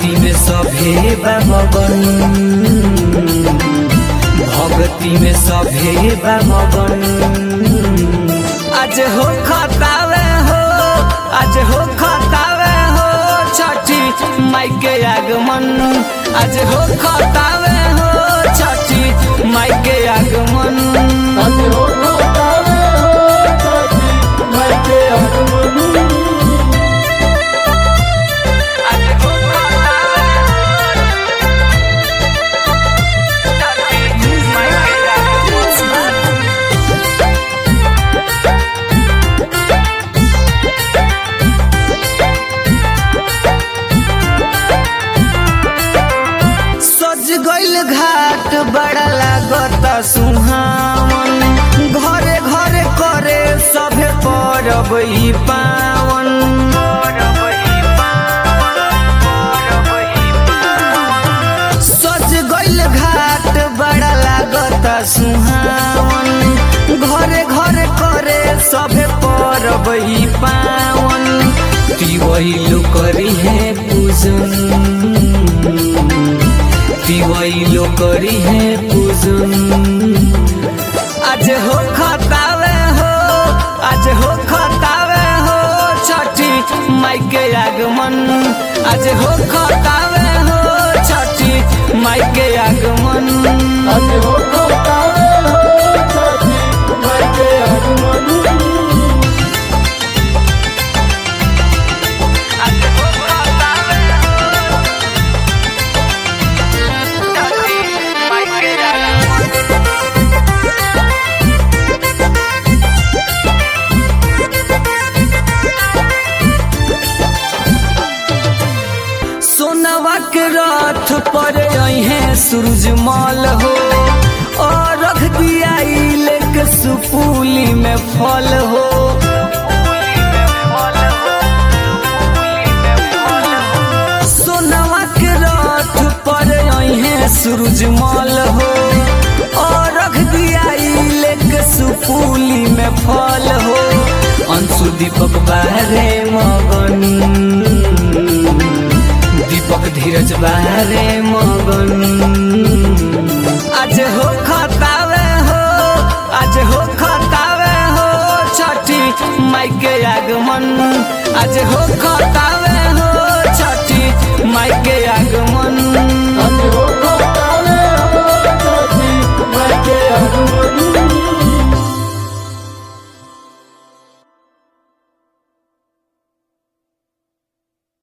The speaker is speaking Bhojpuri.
भक्ति में सभे बा मगन भक्ति में सभे बा मगन आज हो खतावे हो आज हो खतावे हो छठी माई के आगमन आज हो खतावे हो छठी माई के आगमन आज हो खतावे हो छठी माई के आगमन आज हो खतावे छठी माई के आगमन सज गइल घाट बड़ा लागत सुहावन घरे घरे करे सभे परब ई पावन सज गइल घाट बड़ा लागत सुहावन घरे घरे करे सभे परब ई पावन तिवैलो करी है पूजन दिवाइलो करी है पूजन आज हो खतावे हो आज हो खतावे हो छठी माई के आगमन आज हो खतावे हो छठी माई के आगमन आज हो खतावे हो छठी माई के आगमन आज हो खतावे हो छठी माई के आगमन सोनवा के रथ पर है सूरजमल हो और रख दिया लेके सुपूली में फल हो सोनवा के रथ पर है सूरजमल हो और रख दिया लेके सुपूली में फल हो अंशु दीपक बारे मगन दीपक धीरज बारे मगन आज हो खतावे हो आज हो खतावे हो छठी माई के आगमन आज हो खतावे